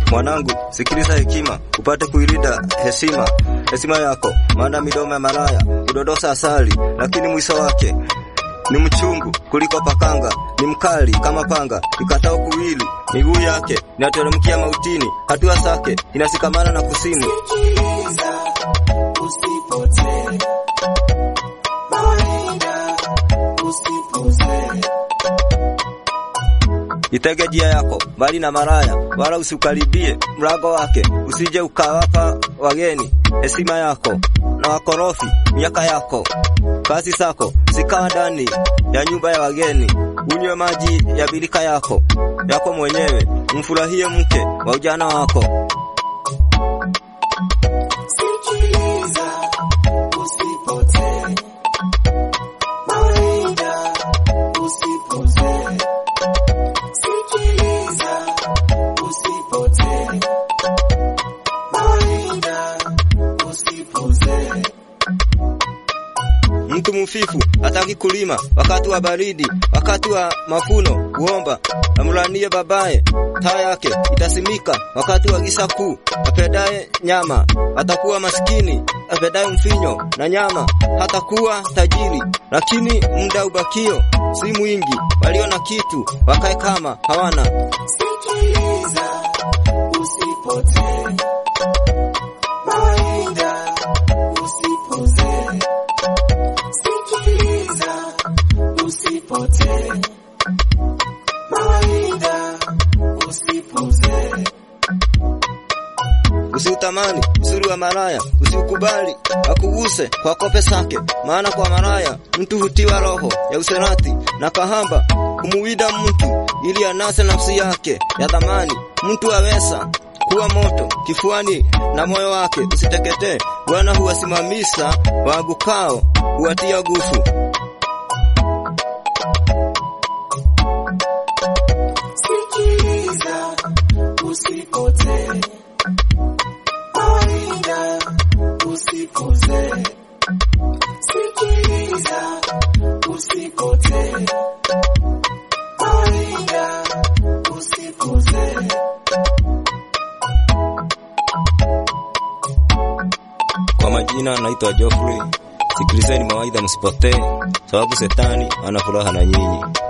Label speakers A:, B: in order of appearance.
A: Mwanangu, sikiliza hekima, upate kuilinda heshima heshima yako, maana midomo ya malaya hudodosa asali, lakini mwisho wake ni mchungu kuliko pakanga, ni mkali kama panga ikatao kuwili. Miguu yake inateremkia mautini, hatua zake inasikamana na kusimu.
B: Sikiliza, usipotee. Mawaidha, usipozee.
A: Itege njia yako mbali na maraya, wala usiukaribie mlango wake, usije ukawapa wageni heshima yako na wakorofi miaka yako. Kazi zako zikaa ndani ya nyumba ya wageni, unywe maji ya birika yako yako mwenyewe, mfurahie mke wa ujana wako.
B: Sikiliza, usipotee. Mawaidha, usipozee. Sikiliza, usipotee. Mawaidha, usipozee.
A: Mtu mfifu hataki kulima wakati wa baridi, wakati wa mafuno kuomba amlanie babaye, taa yake itasimika wakati wa giza kuu. Apendaye nyama atakuwa maskini, apendaye mfinyo na nyama hatakuwa tajiri. Lakini muda ubakio si mwingi, walio na kitu wakae kama hawana.
B: Sikiliza, usipotee. Mawaidha, usipozee. Sikiliza, usipotee. Mawaidha, usipozee.
A: Usiutamani uzuri wa maraya, usiukubali akuguse kwa kope sake, maana kwa maraya mtu hutiwa roho ya userati na kahamba kumuwida mtu ili anase nafsi yake ya dhamani. Mtu aweza kuwa moto kifuani na moyo wake usiteketee. Bwana huwasimamisha waagukao, huwatia nguvu.
B: Sikiliza, usipotee. Mawaidha, usipozee. Sikiliza, usipotee. Mawaidha, usipozee.
A: Kwa majina naitwa Geoffrey. Sikilizeni mawaidha, msipotee, sababu setani ana furaha na nyinyi.